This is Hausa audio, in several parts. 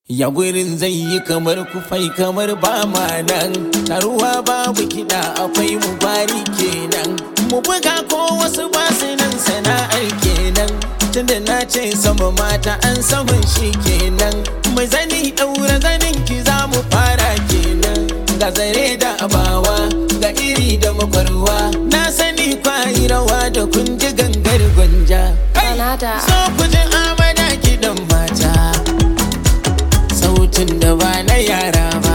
Ya gurin zai yi kamar kufai kamar ba ma nan Taruwa babu kiɗa akwai mu bari kenan Mu buga ko wasu basu nan sana'ar kenan Tunda na ce sama mata an saman shi kenan Mai zani ɗaura zanin ki za mu fara kenan Ga zare da abawa ga iri da makwarwa Na sani kwayi rawa da kun ji gangar gwanja Kanada. So ku ji amana kiɗan mata sautin da ba na yara ba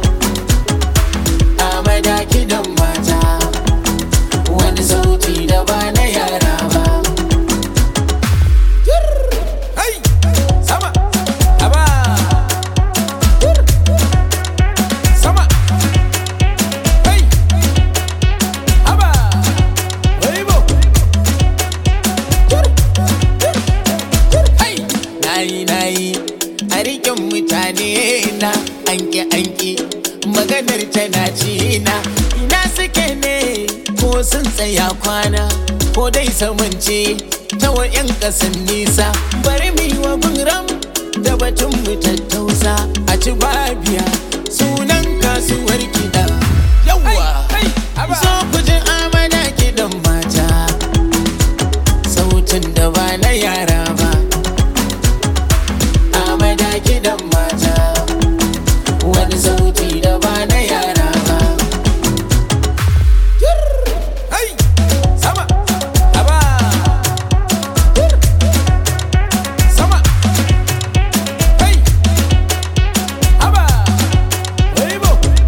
a madaki don mata wani sauti da ba na yara ba Hai! Sama! Aba! Sama! Hai! Aba! Waibo! Hai! Nayi nayi a rikin mutane na anki anki maganar tana ci na ina suke ne ko sun tsaya kwana ko dai samance ta wa'yan kasan nisa bari mu yi wa ram da batun mu tattausa a ci babiya sunan kasuwar kiɗa yawwa zo ku ji amana kiɗan mata sautin da ba na yara ba amada kiɗan mata wani sauti da ba na yara ba Hai! Sama! Aba! Sama! Hai! Aba! Waibo!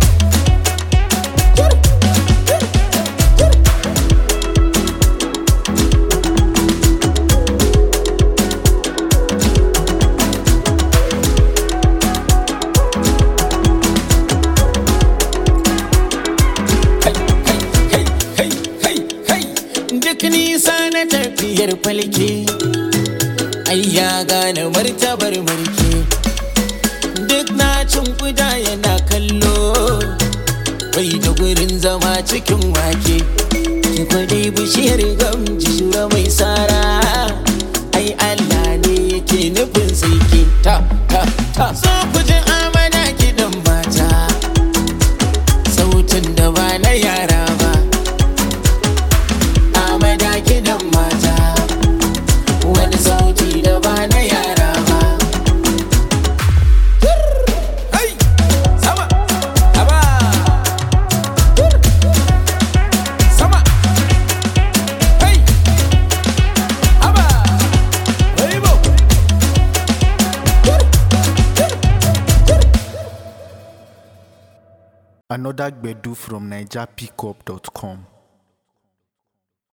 Kai, kai, kai, kai, duk nisa na tafiyar falke ai ya gane martabar marke duk na cin kuda yana kallo bai da gurin zama cikin wake ki kwadai bishiyar gamji shura mai sara ai Allah ne yake nufin sai ke ta ta ta so ku ji amana kiɗan mata sautin da ba na yara ba amada kiɗan mata wani sauti da ba na yara ba Hai! Sama! Aba! Sama! Hai! Aba! Waibo! Another Gbedu from NigerPickup.com.